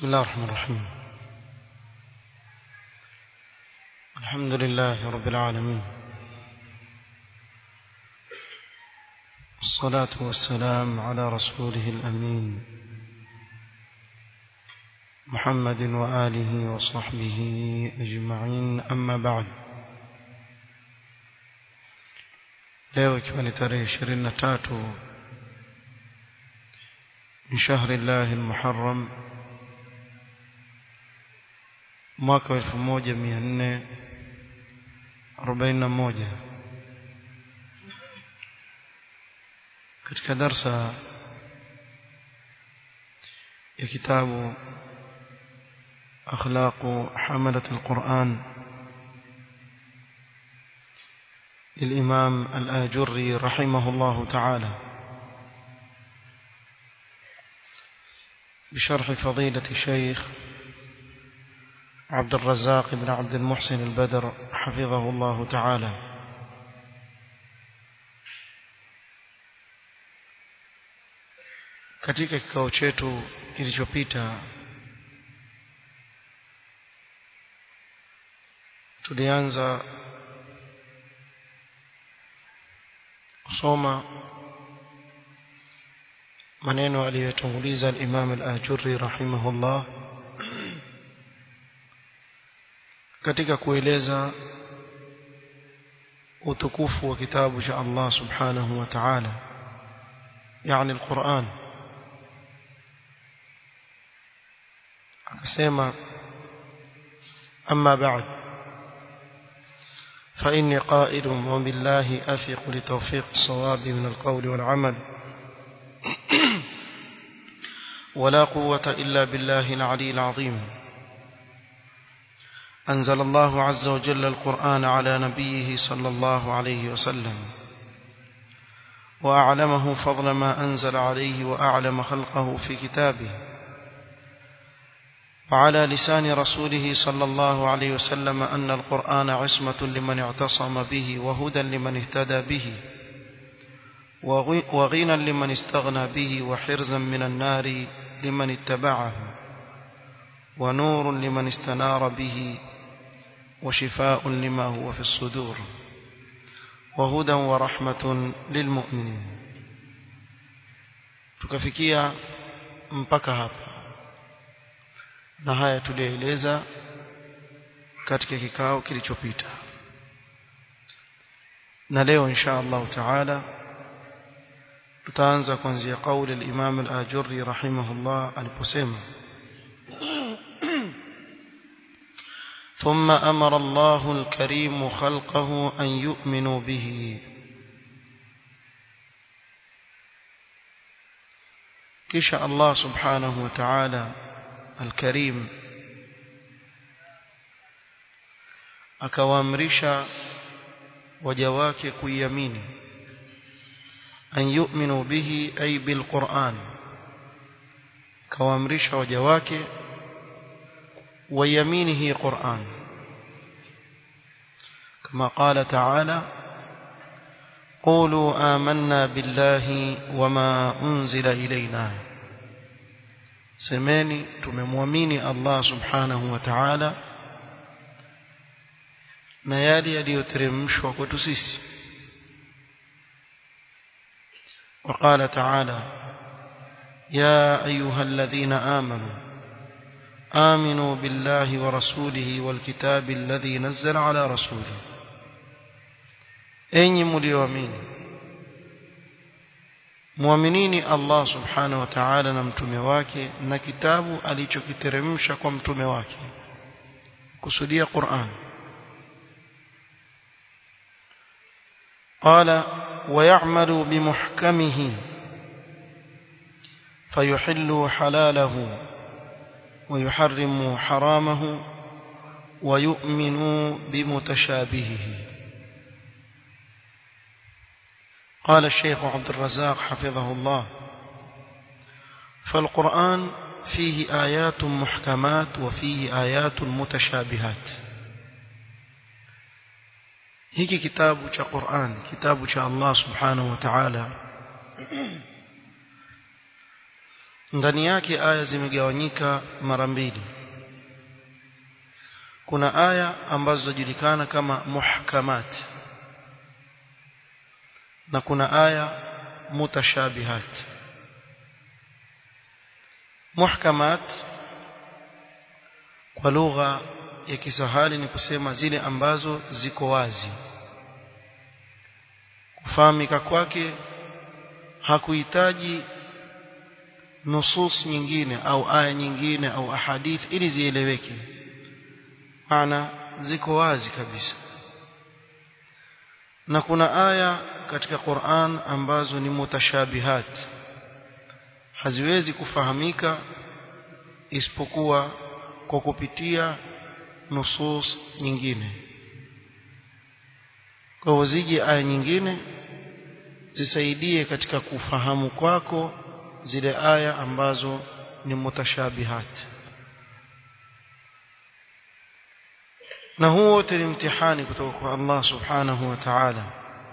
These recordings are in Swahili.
بسم الله الرحمن الرحيم الحمد لله رب العالمين الصلاة والسلام على رسوله الأمين محمد وآله وصحبه أجمعين أما بعد leo ikiwa ni tarehe ishirini na tatu من شهر الله المحرم mwaka wa elfu moja mia nne arobaini na moja katika darsa ya kitabu akhlaqu hamalat alquran للإمام الآجري رحمه الله تعالى بشرح فضيلة الشيخ عبد الرزاق بن عبد المحسن البدر حفظه الله تعالى katika kikao chetu kilichopita tulianza kusoma maneno aliyotanguliza al-Imam al-Ajurri rahimahullah katika kueleza utukufu wa kitabu cha Allah subhanahu wa ta'ala yani al-Qur'an akasema amma ba'd فإني قائل وبالله أثق لتوفيق الصواب من القول والعمل ولا قوة إلا بالله العلي العظيم أنزل الله عز وجل القرآن على نبيه صلى الله عليه وسلم وأعلمه فضل ما أنزل عليه وأعلم خلقه في كتابه وعلى لسان رسوله صلى الله عليه وسلم أن القرآن عصمة لمن اعتصم به وهدى لمن اهتدى به وغنى لمن استغنى به وحرزا من النار لمن اتبعه ونور لمن استنار به وشفاء لما هو في الصدور وهدى ورحمة للمؤمنين tukafikia mpaka hapa na haya tulieleza katika kikao kilichopita na leo insha Allah taala tutaanza kuanzia kauli al-Imam al-Ajurri rahimahullah aliposema ثم أمر الله الكريم خلقه أن يؤمنوا به كش الله سبحانه وتعالى الكريم akawaamrisha waja wake kuiamini an yu'minu bihi ay bil Qur'an kawaamrisha waja wake waiamini hii Qur'an kama qala ta'ala قولوا آمنا بالله وما أنزل إلينا semeni tumemwamini Allah subhanahu wa ta'ala na yale yaliyoteremshwa kwetu sisi وقال تعالى يا أيها الذين آمنوا آمنوا بالله ورسوله والكتاب الذي نزل على رسوله أين مليومين muaminini Allah subhanahu wa ta'ala na mtume wake na kitabu alichokiteremsha kwa mtume wake kusudia Qur'an qala ويعمل بمحكمه فيحل حلاله ويحرم حرامه ويؤمن بمتشابهه قال الشيخ عبد الرزاق حفظه الله فالقرآن فيه آيات محكمات وفيه آيات متشابهات hiki kitabu cha Qur'an kitabu cha Allah subhanahu wa ta'ala ndani yake aya zimegawanyika mara mbili kuna aya ambazo zinajulikana kama muhkamat na kuna aya mutashabihat muhkamat kwa lugha ya kisahali ni kusema zile ambazo ziko wazi kufahamika kwake hakuhitaji nusus nyingine au aya nyingine au ahadith ili zieleweke maana ziko wazi kabisa na kuna aya katika Qur'an ambazo ni mutashabihat haziwezi kufahamika isipokuwa kwa kupitia nusus nyingine kwa hivyo zije aya nyingine zisaidie katika kufahamu kwako zile aya ambazo ni mutashabihat na huu wote ni mtihani kutoka kwa Allah subhanahu wa ta'ala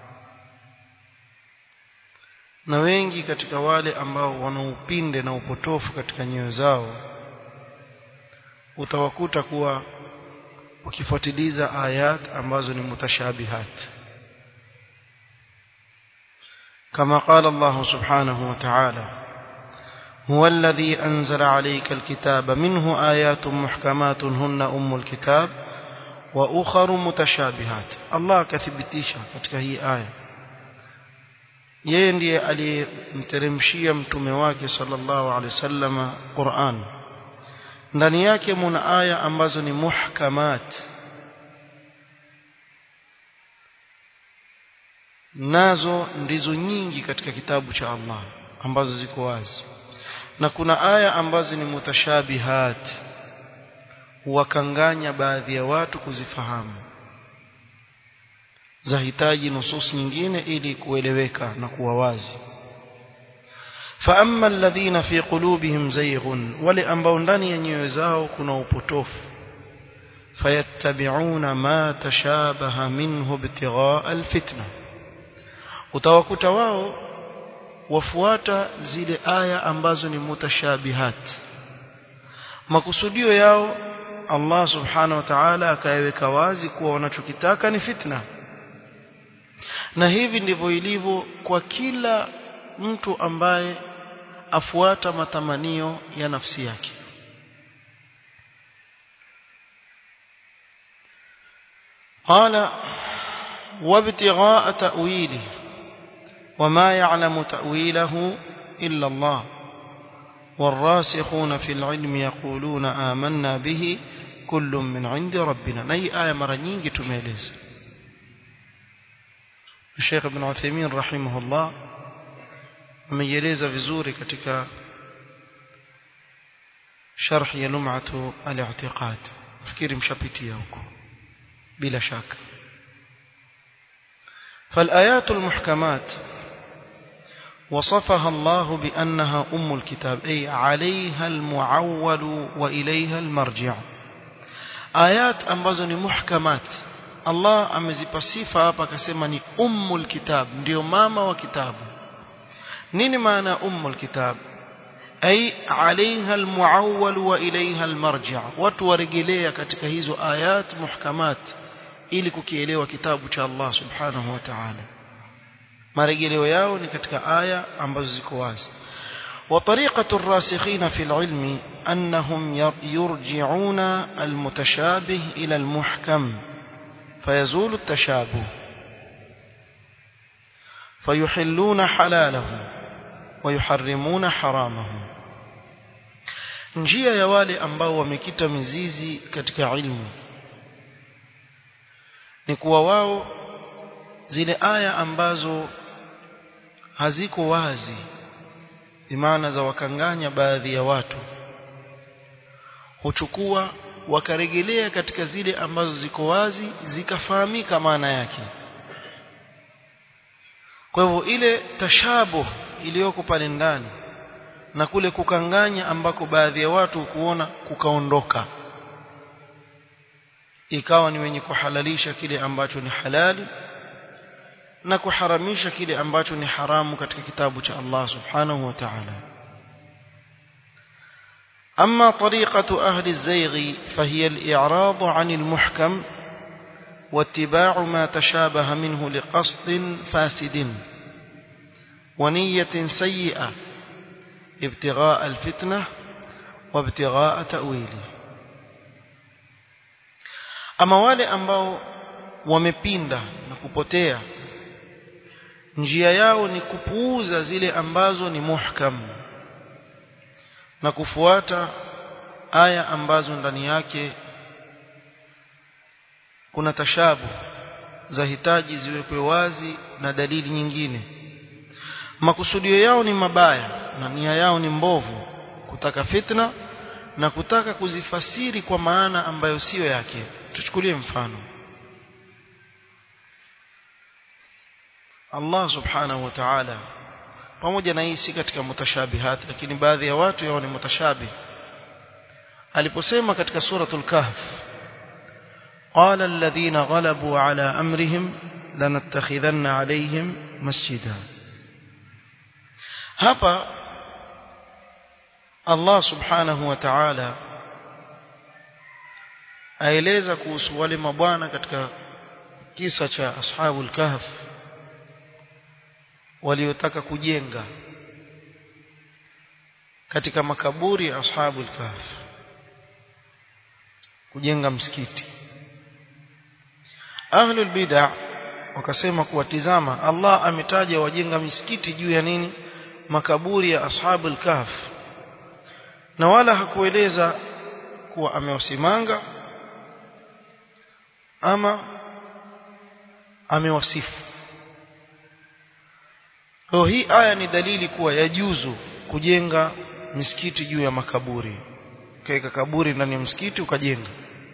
na wengi katika wale ambao wana upinde na upotofu katika nyoyo zao utawakuta kuwa ukifuatiliza ayat ambazo ni mutashabihat كما قال الله سبحانه وتعالى هو الذي أنزل عليك الكتاب منه آيات محكمات هن أم الكتاب وأخر متشابهات الله كثبتيشا katika hii aya yeye ndiye aliyemteremshia mtume wake sallallahu alaihi wasallam Qur'an ndani yake muna aya ambazo ni muhkamat nazo ndizo nyingi katika kitabu cha Allah ambazo ziko wazi na kuna aya ambazo ni mutashabihat wakanganya baadhi ya watu kuzifahamu zahitaji nusus nyingine ili kueleweka na kuwa wazi فاما الذين في قلوبهم زيغ wale ambao ndani ya nyoyo zao kuna upotofu fayattabi'una ma tashabaha minhu ibtigha'a alfitna utawakuta wao wafuata zile aya ambazo ni mutashabihat makusudio yao Allah subhanahu wa ta'ala akayeweka wazi kuwa wanachokitaka ni fitna na hivi ndivyo ilivyo kwa kila mtu ambaye afuata matamanio ya nafsi yake قال وابتغاء تأويله وما يعلم تأويله إلا الله والراسخون في العلم يقولون آمنا به كل من عند ربنا ني آية مرة nyingi tumeeleza Sheikh Ibn Uthaymeen rahimahullah ameieleza vizuri katika sharh ya lum'atu al-i'tiqad fikiri mshapitia huko bila shaka فالآيات المحكمات وصفها الله بأنها أم الكتاب أي عليها المعول وإليها المرجع آيات أنبزني محكمات Allah amezipa sifa hapa akasema ni ummul kitab ndio mama wa kitabu nini maana ummul kitab ay alaiha almuawwal wa ilaiha almarji' watu warejelea katika hizo ayat muhkamat ili kukielewa kitabu cha Allah subhanahu wa ta'ala marejeleo yao ni katika aya ambazo ziko wazi وطريقة الراسخين في العلم أنهم يرجعون المتشابه إلى المحكم فيزول التشابه فيحلون حلاله ويحرمون حرامه njia ya wale ambao wamekita mizizi katika ilmu ni kuwa wao zile aya ambazo haziko wazi imana za wakanganya baadhi ya watu huchukua wakaregelea katika zile ambazo ziko wazi zikafahamika maana yake kwa hivyo ile tashabuh iliyoko pale ndani na kule kukanganya ambako baadhi ya watu kuona kukaondoka ikawa ni wenye kuhalalisha kile ambacho ni halali na kuharamisha kile ambacho ni haramu katika kitabu cha Allah subhanahu wa ta'ala أما طريقة أهل الزيغ فهي الإعراض عن المحكم واتباع ما تشابه منه لقصد فاسد ونية سيئة ابتغاء الفتنة وابتغاء تأويله ama wale ambao wamepinda na kupotea njia yao ni kupuuza zile ambazo ni muhkam na kufuata aya ambazo ndani yake kuna tashabu za hitaji ziwekwe wazi na dalili nyingine makusudio yao ni mabaya na nia yao ni mbovu kutaka fitna na kutaka kuzifasiri kwa maana ambayo siyo yake tuchukulie mfano Allah subhanahu wa ta'ala pamoja na hii si katika mutashabihat lakini baadhi ya watu yao ni mutashabih aliposema katika suratul kahf قال الذين غلبوا على أمرهم لنتخذن عليهم مسجدا hapa Allah subhanahu wa ta'ala aeleza kuhusu wale mabwana katika kisa cha ashabul kahf waliotaka kujenga katika makaburi ya ashabul kahf kujenga msikiti ahlul bid'ah wakasema kuwatizama Allah ametaja wajenga misikiti juu ya nini makaburi ya ashabul kahf na wala hakueleza kuwa amewasimanga ama amewasifu kwa hii aya ni dalili kuwa yajuzu kujenga misikiti juu ya makaburi kaweka kaburi ndani ya msikiti ukajenga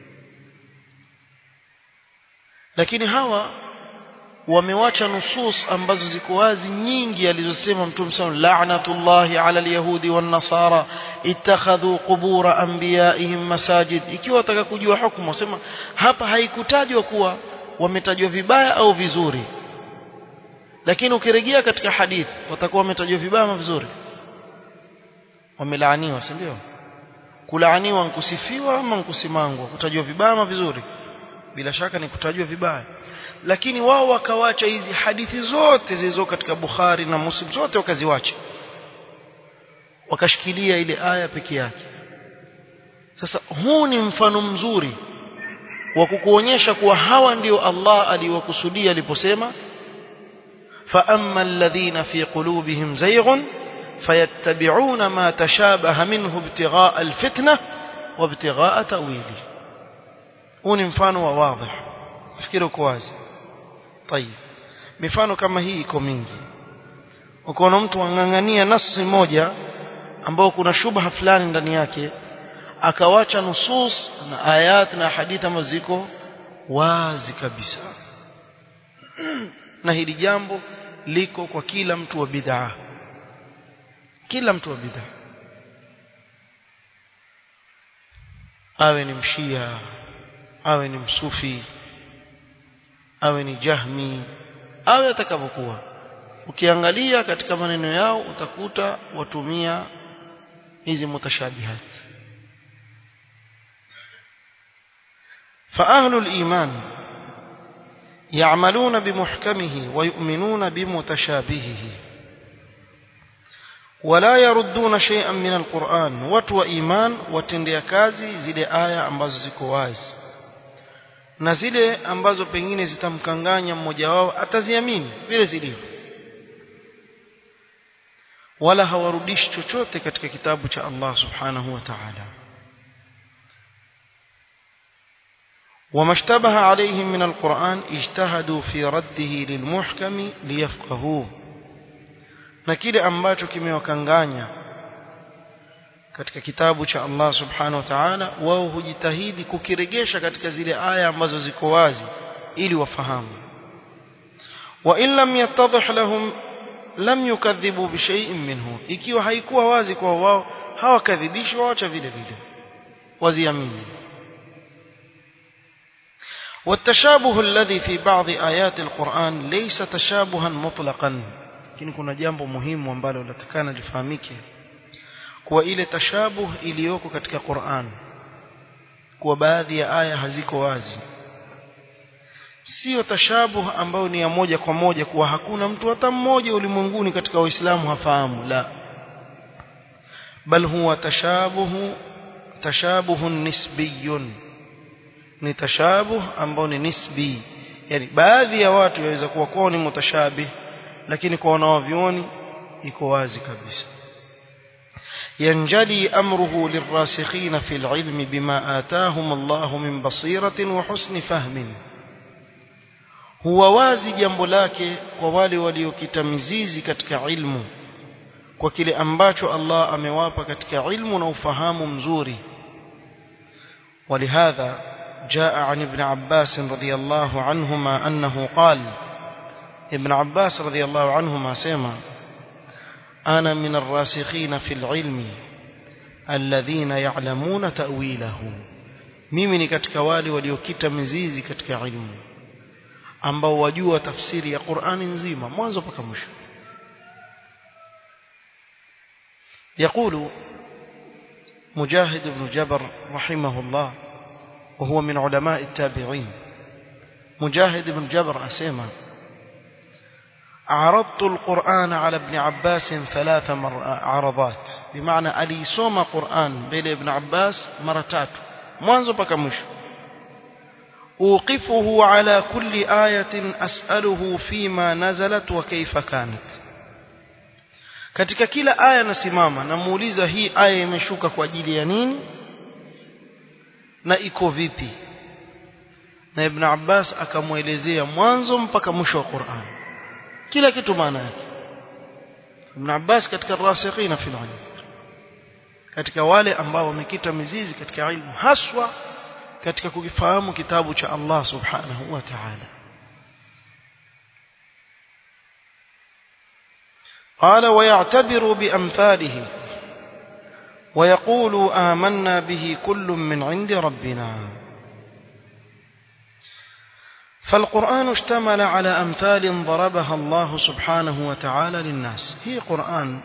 lakini hawa wamewacha nusus ambazo ziko wazi nyingi alizosema mtume sallallahu la'natullahi 'ala al-yahudi wan-nasara ittakhadhu qubura anbiya'ihim masajid ikiwa wataka kujua hukumu wasema hapa haikutajwa kuwa wametajwa vibaya au vizuri lakini ukirejea katika hadithi watakuwa wametajwa vibaya au vizuri wamelaaniwa si ndio kulaaniwa nkusifiwa ama nkusimangwa kutajwa vibaya ama vizuri bila shaka ni kutajwa vibaya lakini wao wakawacha hizi hadithi zote zilizo katika Bukhari na Muslim zote wakaziwacha wakashikilia ile aya peke yake sasa huu ni mfano mzuri wa kukuonyesha kuwa hawa ndio Allah aliwakusudia aliposema fa amma alladhina fi qulubihim zayghun fayattabi'una ma tashabaha minhu ibtigha'a alfitnah wa ibtigha'a ta'wili huu ni mfano wa wazi fikiri uko wazi طيب mifano kama hii iko mingi ukiona mtu angangania nasi moja ambao kuna shubha fulani ndani yake akawacha nusus na ayat na hadithi ambazo ziko wazi kabisa na hili jambo liko kwa kila mtu wa bid'a kila mtu wa bid'a awe ni mshia awe ni msufi awe ni jahmi awe atakavyokuwa ukiangalia katika maneno yao utakuta watumia hizi mutashabihat فأهل الإيمان يعملون بمحكمه ويؤمنون بمتشابهه ولا يردون شيئا من القرآن وتو إيمان وتندي كازي زي آية ambazo ziko wazi na zile ambazo pengine zitamkanganya mmoja wao ataziamini vile zilivyo wala hawarudishi chochote katika kitabu cha Allah subhanahu wa ta'ala وما اشتبه عليهم من القرآن اجتهدوا في رده للمحكم ليفقهوه na kile ambacho kimewakanganya katika kitabu cha Allah subhanahu wa ta'ala wao hujitahidi kukiregesha katika zile aya ambazo ziko wazi ili wafahamu wa in lam yattadhih lahum lam yukadhibu bi shay'in minhu ikiwa haikuwa wazi kwa wao hawakadhibishi waacha vile vile waziamini والتشابه الذي في بعض آيات القرآن ليس تشابها مطلقا lakini kuna jambo muhimu ambalo latakana lifahamike kwa ile tashabuh iliyoko katika Qur'an kwa baadhi ya aya haziko wazi sio tashabuh ambayo ni ya moja kwa moja kuwa hakuna mtu hata mmoja ulimwenguni katika waislamu hafahamu la bal huwa tashabuhu tashabuhun nisbiyun ni tashabuh ambao ni nisbi yani baadhi ya watu waweza kuwa kwao ni mutashabih lakini kwa wanaovioni iko wazi kabisa ينجلي أمره للراسخين في العلم بما آتاهم الله من بصيرة وحسن فهم huwa wazi jambo lake kwa wale waliokita mizizi katika ilmu kwa kile ambacho Allah amewapa katika ilmu na ufahamu mzuri ولهذا جاء عن ابن عباس رضي الله عنهما أنه قال ابن عباس رضي الله عنهما سيما أنا من الراسخين في العلم الذين يعلمون تأويله mimi ni katika wale waliokita mizizi katika ilmu ambao wajua tafsiri ya Qur'ani nzima mwanzo mpaka mwisho يقول مجاهد بن جبر رحمه الله وهو من علماء التابعين مجاهد بن جبر أسيما عرضت القرآن على ابن عباس ثلاث مر... عرضات بمعنى ألي سوم قرآن بين ابن عباس مرتات mwanzo mpaka mwisho أوقفه على كل آية أسأله فيما نزلت وكيف كانت katika kila aya nasimama namuuliza hii aya imeshuka kwa ajili ya nini na iko vipi na Ibn Abbas akamwelezea mwanzo mpaka mwisho wa Qur'an kila kitu maana yake Ibn Abbas katika rasikhina fil ilm katika wale ambao wamekita mizizi katika ilmu haswa katika kukifahamu kitabu cha Allah subhanahu wa ta'ala قال ويعتبر بأمثاله ويقول آمنا به كل من عند ربنا فالقرآن اشتمل على أمثال ضربها الله سبحانه وتعالى للناس هي قرآن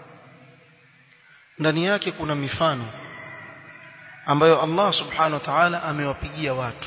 ndani yake kuna mifano ambayo Allah subhanahu wa ta'ala amewapigia watu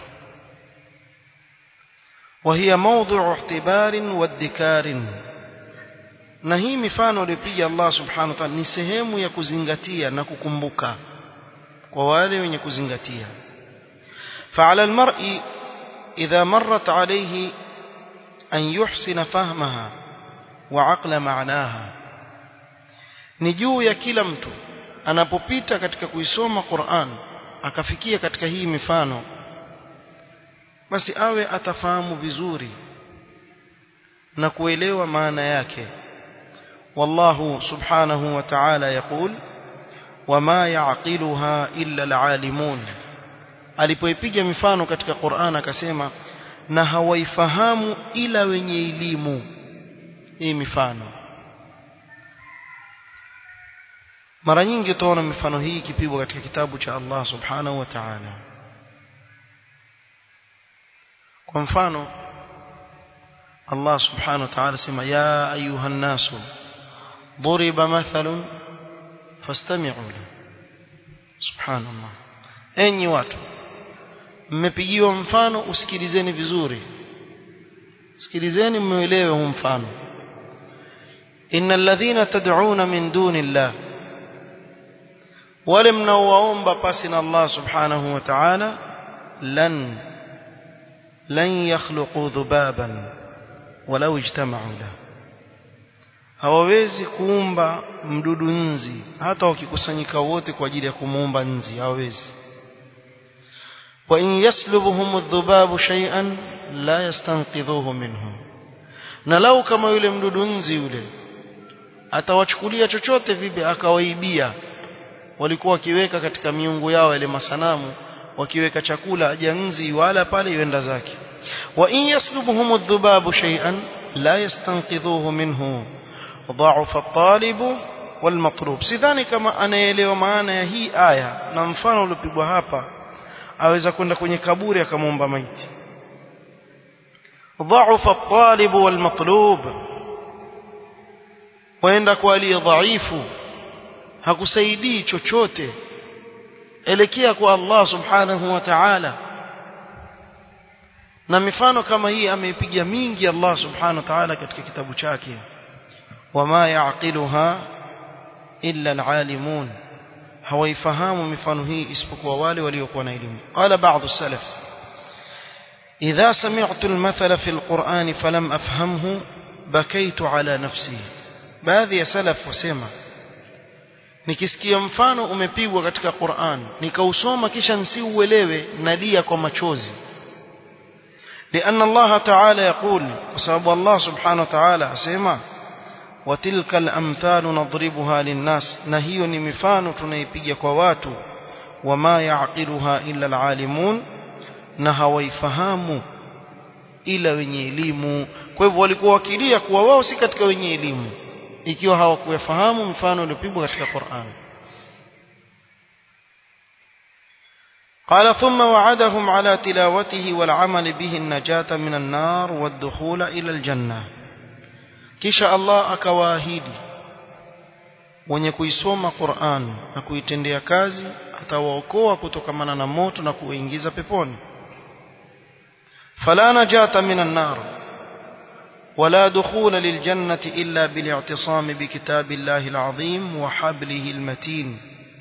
وهي موضع اعتبار وادكار na hii mifano aliyopiga Allah subhanahu wa ta'ala ni sehemu ya kuzingatia na kukumbuka kwa wale wenye kuzingatia فعلى المرء إذا مرت عليه أن يحسن فهمها وعقل معناها ni juu ya kila mtu anapopita katika kuisoma Qur'an akafikia katika hii mifano basi awe atafahamu vizuri na kuelewa maana yake والله سبحانه وتعالى يقول وما يعقلها إلا العالمون alipoipiga mifano katika Qur'an akasema na hawaifahamu ila wenye elimu hii mifano mara nyingi utaona mifano hii ikipigwa katika kitabu cha Allah subhanahu wa ta'ala kwa mfano Allah subhanahu wa ta'ala sema ya ayuha nasu ضرب مثل فاستمعوا له سبحان الله enyi watu mmepigiwa mfano usikilizeni vizuri sikilizeni mmeelewe huu mfano innal ladhina tad'una min dunillah wale mnaowaomba pasi na Allah subhanahu wa ta'ala lan lan yakhluqu dhubaban walau ijtama'u lahu hawawezi kuumba mdudu nzi hata wakikusanyika wote kwa ajili ya kumuumba nzi hawawezi wa in yaslubuhum adh-dhubabu shay'an la yastanqidhuhu minhu na lau kama yule mdudu nzi yule atawachukulia chochote vipi akawaibia walikuwa wakiweka katika miungu yao ile masanamu wakiweka chakula aja nzi wala pale yuenda zake wa in yaslubuhum adh-dhubabu shay'an la yastanqidhuhu minhu ضعف الطالب والمطلوب sidhani kama anaelewa maana ya hii aya na mfano uliopigwa hapa aweza kwenda kwenye kaburi akamwomba maiti ضعف الطالب والمطلوب waenda kwa aliye dhaifu hakusaidii chochote elekea kwa Allah subhanahu wa ta'ala na mifano kama hii ameipiga mingi Allah subhanahu wa ta'ala katika kitabu chake wama yaqiluha illa alalimun hawaifahamu mifano hii isipokuwa wale waliokuwa na elimu qala ba'd salaf idha sami'tu almathala fi alquran falam afhamhu bakaitu ala nafsi baadhi ya salaf wasema nikisikia mfano umepigwa katika Qur'an nikausoma kisha nsiuelewe nalia kwa machozi لأن الله تعالى يقول وسبب الله سبحانه وتعالى أسمع وتلك الأمثال نضربها للناس نهي نمفان تنيبيا كوات وما يعقلها إلا العالمون نهوي فهام ila wenye elimu kwa hivyo walikuwa wakilia kuwa wao si katika wenye elimu ikiwa hawakuyafahamu mfano uliopigwa katika Qur'an قال ثم وعدهم على تلاوته والعمل به النجاة من النار والدخول إلى الجنة kisha Allah akawaahidi wenye kuisoma Qur'an na kuitendea kazi atawaokoa kutokamana na moto na kuingiza peponi fala najata minan nar ولا دخول للجنة إلا بالاعتصام بكتاب الله العظيم وحبله المتين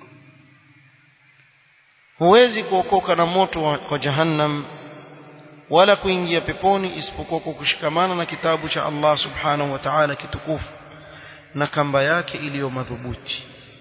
huwezi kuokoka na moto wa jahannam wala kuingia peponi isipokuwa kwa kushikamana na kitabu cha Allah subhanahu wa ta'ala kitukufu na kamba yake iliyo madhubuti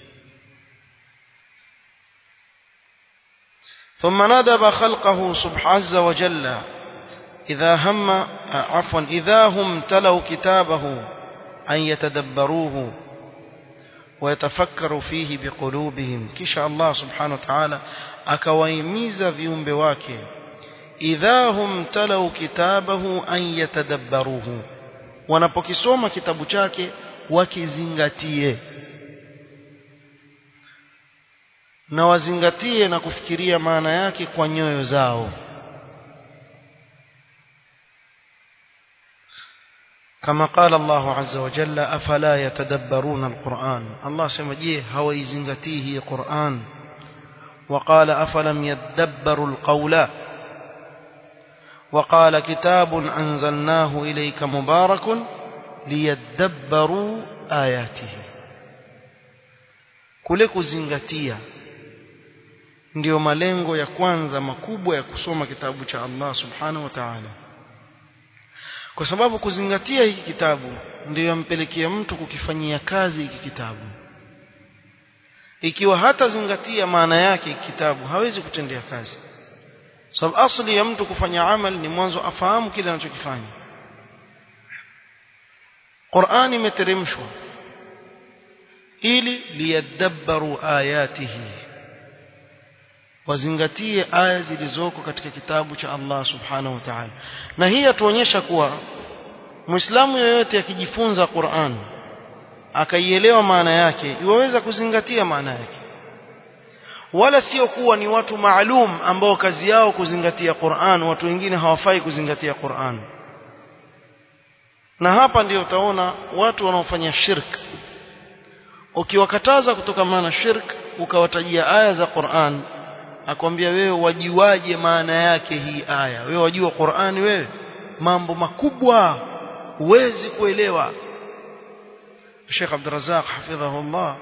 ثم ندب خلقه سبحانه عز وجل إذا هم عفوا إذا هم تلوا كتابه أن يتدبروه ويتفكروا فيه بقلوبهم كشاء الله سبحانه وتعالى akawaimiza viumbe wake idha hum talau kitabahu an yatadabbaruhu wanapokisoma kitabu chake wakizingatie na wazingatie na kufikiria maana yake kwa nyoyo zao كما قال الله عز وجل أفلا يتدبرون القرآن الله سمجيه هو يزنغتيه قرآن وقال أفلم يدبروا القول وقال كتاب أنزلناه إليك مبارك ليدبروا آياته kule kuzingatia ndiyo malengo ya kwanza makubwa ya kusoma kitabu cha Allah subhanahu wa ta'ala kwa sababu kuzingatia hiki kitabu ndiyo yampelekea mtu kukifanyia kazi hiki kitabu ikiwa hatazingatia maana yake hiki kitabu hawezi kutendea kazi sababu asli ya mtu kufanya amal ni mwanzo afahamu kile anachokifanya Qur'an imeteremshwa ili liyadabbaru ayatihi wazingatie aya zilizoko katika kitabu cha Allah subhanahu wa ta'ala na hii atuonyesha kuwa Muislamu yoyote akijifunza Qur'an akaielewa maana yake yuweza kuzingatia maana yake wala sio kuwa ni watu maalum ambao kazi yao kuzingatia Qur'an watu wengine hawafai kuzingatia Qur'an na hapa ndio utaona watu wanaofanya shirk ukiwakataza kutoka na shirk ukawatajia aya za Qur'an akwambia wewe wajiwaje maana yake hii aya wewe wajua Qur'ani wewe mambo makubwa huwezi kuelewa Sheikh Abdul Razzaq hafidhahullah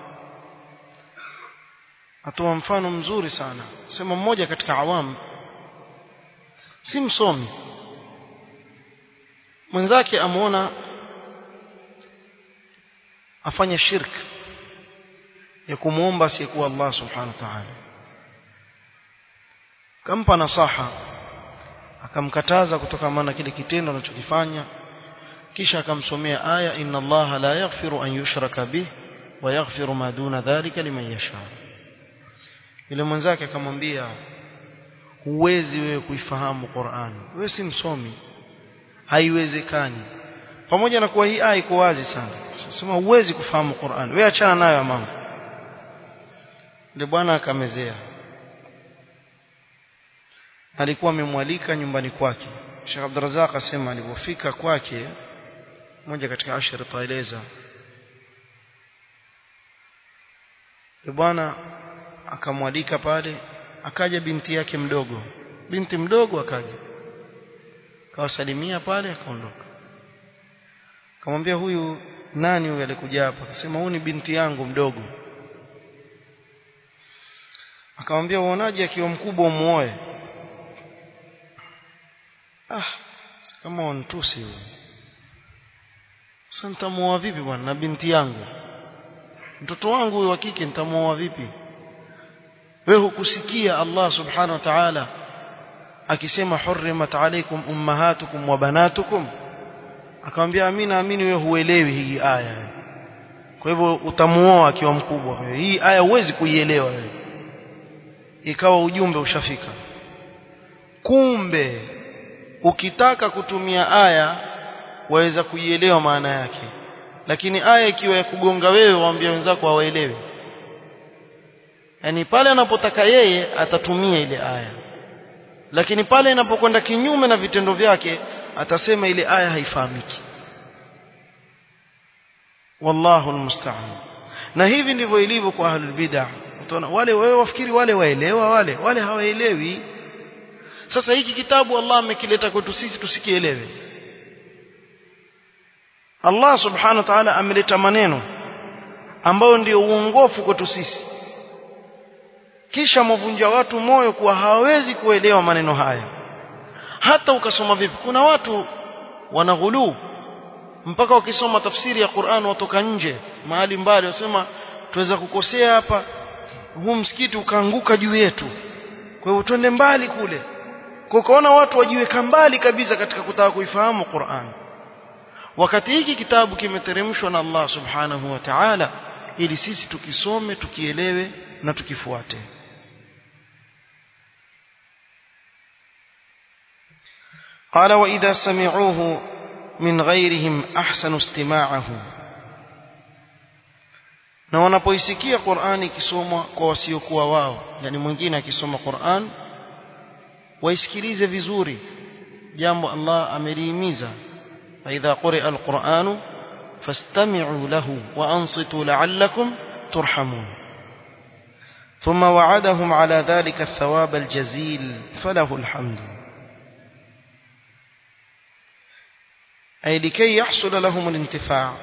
atoa mfano mzuri sana sema mmoja katika awam si msomi mwenzake amuona afanya shirk ya kumuomba asiyekuwa Allah subhanahu wa ta'ala kampa nasaha akamkataza kutokana na kile kitendo anachokifanya kisha akamsomea aya inna allaha la yaghfiru an yushraka bih wa yaghfiru ma duna dhalika liman yasha yule mwenzake akamwambia huwezi wewe kuifahamu Qur'an wewe si msomi haiwezekani pamoja na kuwa hii aya iko wazi sana sema huwezi kufahamu Qur'an wewe achana nayo mambo ndio bwana akamezea alikuwa amemwalika nyumbani kwake Sheikh Abdurrazzaq asema alipofika kwake mmoja katika ashara taeleza bwana akamwalika pale akaja binti yake mdogo binti mdogo akaja kawasalimia pale akaondoka akamwambia huyu nani huyu alikuja hapa akasema huyu ni binti yangu mdogo akamwambia uonaje akiwa mkubwa umuoe ah kama wantusi huyu sasa nitamuoa vipi bwana na binti yangu mtoto wangu huyu wa kike nitamuoa vipi wewe hukusikia Allah subhanahu wa ta'ala akisema hurrimat alaykum ummahatukum wa banatukum akamwambia amina amini wewe huelewi hii aya kwa hivyo utamuoa akiwa mkubwa wewe hii aya huwezi kuielewa wewe ikawa ujumbe ushafika kumbe ukitaka kutumia aya waweza kuielewa maana yake lakini aya ikiwa ya kugonga wewe waambia wenzako hawaelewi yani pale anapotaka yeye atatumia ile aya lakini pale inapokwenda kinyume na vitendo vyake atasema ile aya haifahamiki wallahu almusta'an na hivi ndivyo ilivyo kwa ahlul bid'ah utaona wale wewe wafikiri wale waelewa wale wale hawaelewi sasa hiki kitabu Allah amekileta kwetu sisi tusikielewe Allah subhanahu wa ta'ala ameleta maneno ambayo ndio uongofu kwetu sisi kisha mvunja watu moyo kuwa hawawezi kuelewa maneno haya hata ukasoma vipi kuna watu wanaghulu mpaka wakisoma tafsiri ya Qur'an watoka nje mahali mbali wasema tuweza kukosea hapa huu msikiti ukaanguka juu yetu kwa hivyo twende mbali kule kwa ukaona watu wajiweka mbali kabisa katika kutaka kuifahamu Qur'an wakati hiki kitabu kimeteremshwa na Allah subhanahu wa ta'ala ili sisi tukisome tukielewe na tukifuate قال وإذا سمعوه من غيرهم أحسن استماعه na wanapoisikia Qur'ani ikisomwa kwa wasiokuwa wao yani mwingine akisoma Qur'an waisikilize vizuri jambo Allah amelihimiza فإذا قرئ القرآن فاستمعوا له وأنصتوا لعلكم ترحمون ثم وعدهم على ذلك الثواب الجزيل فله الحمد أي لكي يحصل لهم الانتفاع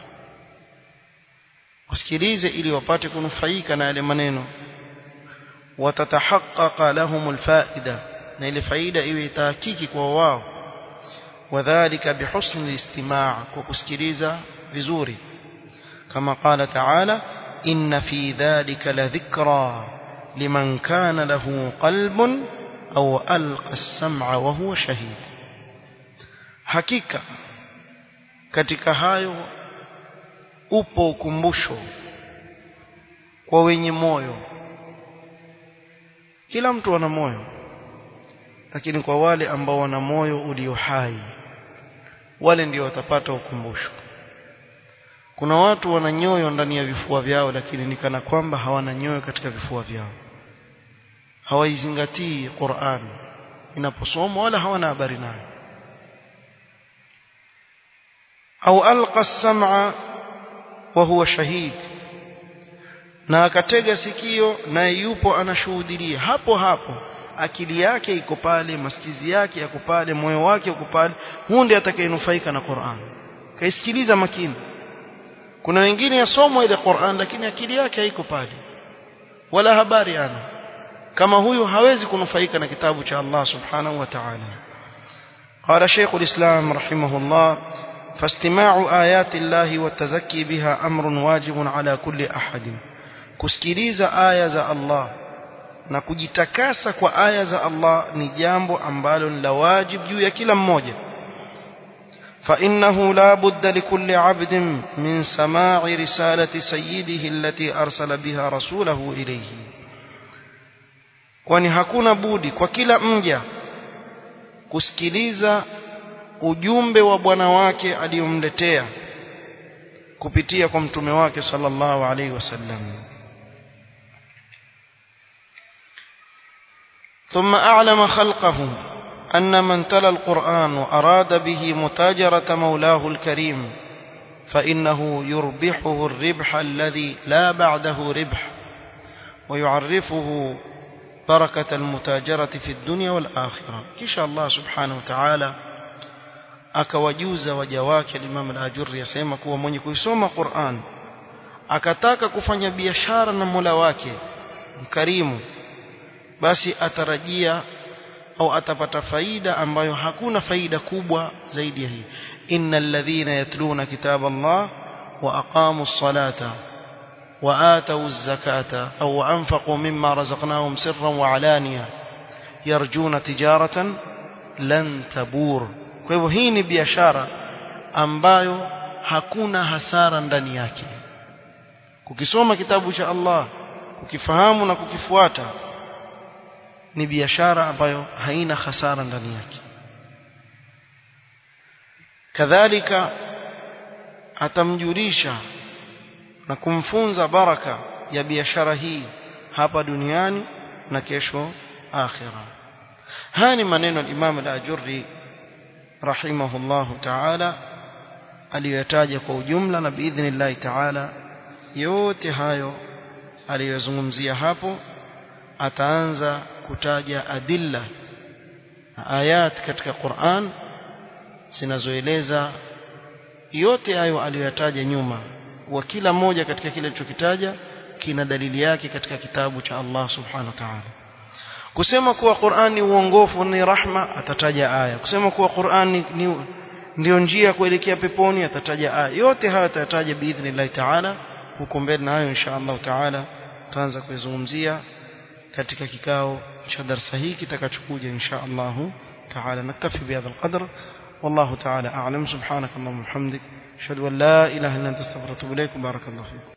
wasikilize ili wapate kunufaika na yale maneno watatahaqqaqa lahum alfaida na ile faida iwe itahakiki kwa wao wadhālika bihusni al-istima' kwa kusikiliza vizuri kama qala ta'ala inna fi dhalika ladhikra liman kana lahu qalbun aw alqa as-sam'a wa huwa shahid hakika katika hayo upo ukumbusho kwa wenye moyo kila mtu ana moyo lakini kwa wale ambao wana moyo ulio hai wale ndio watapata ukumbusho kuna watu wana nyoyo ndani ya vifua vyao lakini ni kana kwamba hawana nyoyo katika vifua vyao hawaizingatii Qur'an inaposomwa wala hawana habari nayo au alqa as-sam'a wa huwa shahid na akatega sikio naye yupo anashuhudia hapo hapo akili yake iko pale masikizi yake yako pale moyo wake uko pale huyu ndiye atakayenufaika na Qur'an kaisikiliza makini kuna wengine yasomwa ile Qur'an lakini akili yake haiko pale wala habari ana kama huyu hawezi kunufaika na kitabu cha Allah subhanahu wa ta'ala قال شيخ الإسلام رحمه الله فاستماع آيات الله والتزكي بها أمر واجب على كل أحد kusikiliza aya za Allah na kujitakasa kwa aya za Allah ni jambo ambalo ni la wajib juu ya kila mmoja فإنه لا بد لكل عبد من سماع رسالة سيده التي أرسل بها رسوله إليه kwani hakuna budi kwa kila mja kusikiliza ujumbe wa bwana wake aliyomletea kupitia kwa mtume wake sallallahu alaihi wasallam ثم أعلم خلقه أن من تلا القرآن وأراد به متاجرة مولاه الكريم فإنه يربحه الربح الذي لا بعده ربح ويعرفه بركة المتاجرة في الدنيا والآخرة كش الله سبحانه وتعالى akawajuza waja wake Imam al-Ajurri yasema kuwa mwenye kuisoma Qur'an akataka kufanya biashara na Mola wake mkarimu basi atarajia au atapata faida ambayo hakuna faida kubwa zaidi ya hii innal ladhina yatluna kitaba Allah wa aqamu as-salata wa atu az-zakata aw anfaqu mimma razaqnahum sirran wa alaniya yarjuna tijaratan lan tabur kwa hivyo hii ni biashara ambayo hakuna hasara ndani yake kukisoma kitabu cha Allah kukifahamu na kukifuata ni biashara ambayo haina hasara ndani yake kadhalika atamjulisha na kumfunza baraka ya biashara hii hapa duniani na kesho akhira haya ni maneno al-Imam al-Ajurri rahimahullahu ta'ala aliyotaja kwa ujumla na biidhnillah ta'ala yote hayo aliyozungumzia hapo ataanza kutaja adilla na ayat katika Qur'an zinazoeleza yote hayo aliyoyataja nyuma wa kila moja katika kile alichokitaja kina dalili yake katika kitabu cha Allah subhanahu wa ta'ala kusema kuwa Qur'an ni uongofu ni rahma atataja aya kusema kuwa Qur'an ni, ni ndio njia kuelekea peponi atataja aya yote haya atataja biidhnillah ta'ala huko mbele nayo insha Allah ta'ala tutaanza kuzungumzia katika kikao cha darasa hii kitakachokuja insha Allah ta'ala naktafi bihadha alqadr والله تعالى أعلم سبحانك اللهم وبحمدك أشهد أن لا إله إلا أنت استغفرك وأتوب إليك بارك الله فيكم